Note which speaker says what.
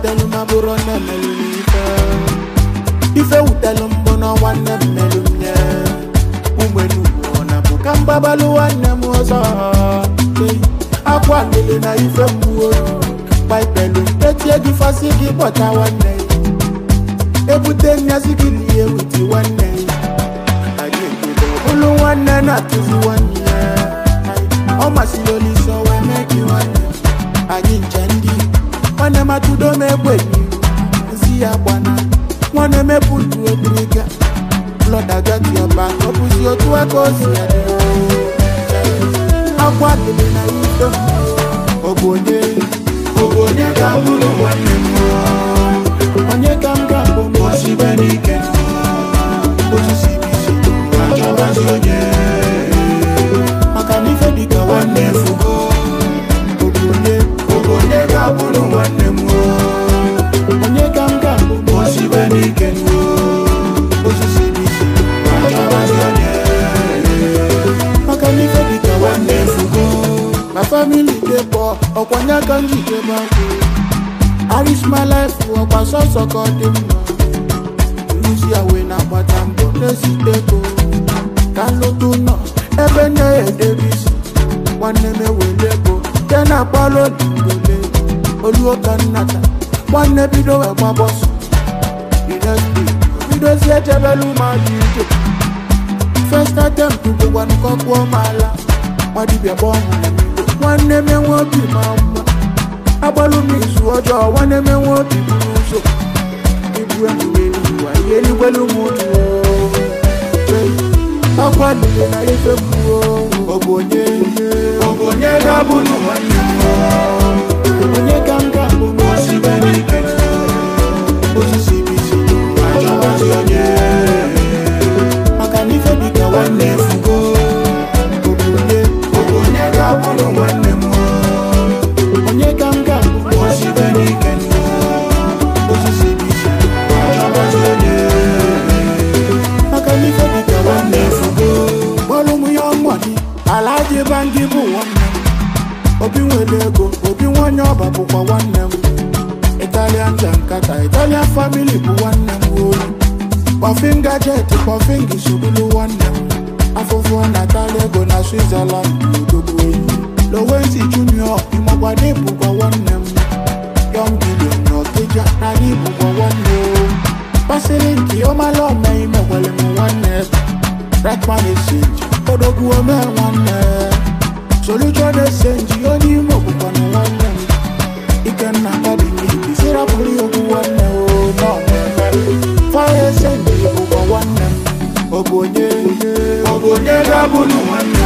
Speaker 1: wutelu ma bụrụ nne melu m ife ife wutelu mbụ na nwanne m melu m nye umenugwu na bụ ka mgbabalụ nwanne m ọzọ Ei, akwa lele na ife mgbuo paipelu etie gị fasị gị kpọta nwanne ya ebute nyazi gị lie witi nwanne ya anyị ekwebe ọbụlụ nwanne na-atụzi nwanne ya ọ masịrị olise wee mee gị nwanne anyị nche ndị nwanne matụdo m egbe n'iru nsi ya gbana nwanne mepụ ndụ obiriga blọdagatiọba ọ bụzi otu aka o si adị akwa dịrị na ife ọ bụ onye ọ bụ onye ga-abụrụ nwanne m onye ka m ga-abụ m osibe n'ike osisi bisi achọbazi onye maka na ife dịka nwanne fugo ọ bụ onye ọ bụ onye ga-abụrụ nwanne m onye ka m ga-abụ m osibe n'ike osisi bisi achọbazi onye maka na ife dịka nwanne fugo ma famili dey poor ọkwanye aka njike bakwụ Arish my life ọkwa sọsọ ka ọ dị mma nruzi ya wee na-agbata mbọ na-esite ego ka nlụtụ nọ ebe na-edebe isi nwanne m ewere ego ke na-akpọrọ olindole oluo ka nnata nwanne bido wee gbabọsọ inesbi bidozie echebelu mmadụ ije first attempt bụkwanụ ka ọ kpụọ m ala nwadibịa kpọọ m na mmiri nwanne m enwe obi ma mma agbalụ m izu ọjọọ nwanne m enwe obi buru ụzọ ibu emume n'ụwa ihe elugbelu m otu akwa lile na ife mgbuo ọ bụ onye ọ bụ onye ga-abụ na nwanne m onye ka m ga-abụ m osibe n'ike osisi bisi achọwazi onye maka na ife dịka nwanne fugo ọ bụ onye ọ bụ onye ga-abụ na nwanne m onye ka m ga-abụ m osibe n'ike osisi bisi achọwazi onye maka na ife dịka nwanne fugo kpọrọ m ya ọmọdị alaji bangi bụ nwanne m obi nwere ego obi nwanyị ọba bụkwa nwanne m italian jankata italian family bụ nwanne m olu kpọfinga jet kpọfinga isobulu nwanne m afụfụ natala ego na switzerland odogwu enyi lowensi junior ịmagbada ịbụkwa nwanne m yọng bilion na ọkịja na ịbụkwa nwanne o pasịrị nke ọmala ọma imekwere m nwanne Redman Exchange odogwu ome nwanne Solution Exchange onye ime okwukwana nwanne m Ikenna Academic sirapụrụ ya okwu nwanne o n'ọmụme Fire Exchange bụkwa nwanne m ọ bụ onye ọ bụ onye ga-abụ na nwanne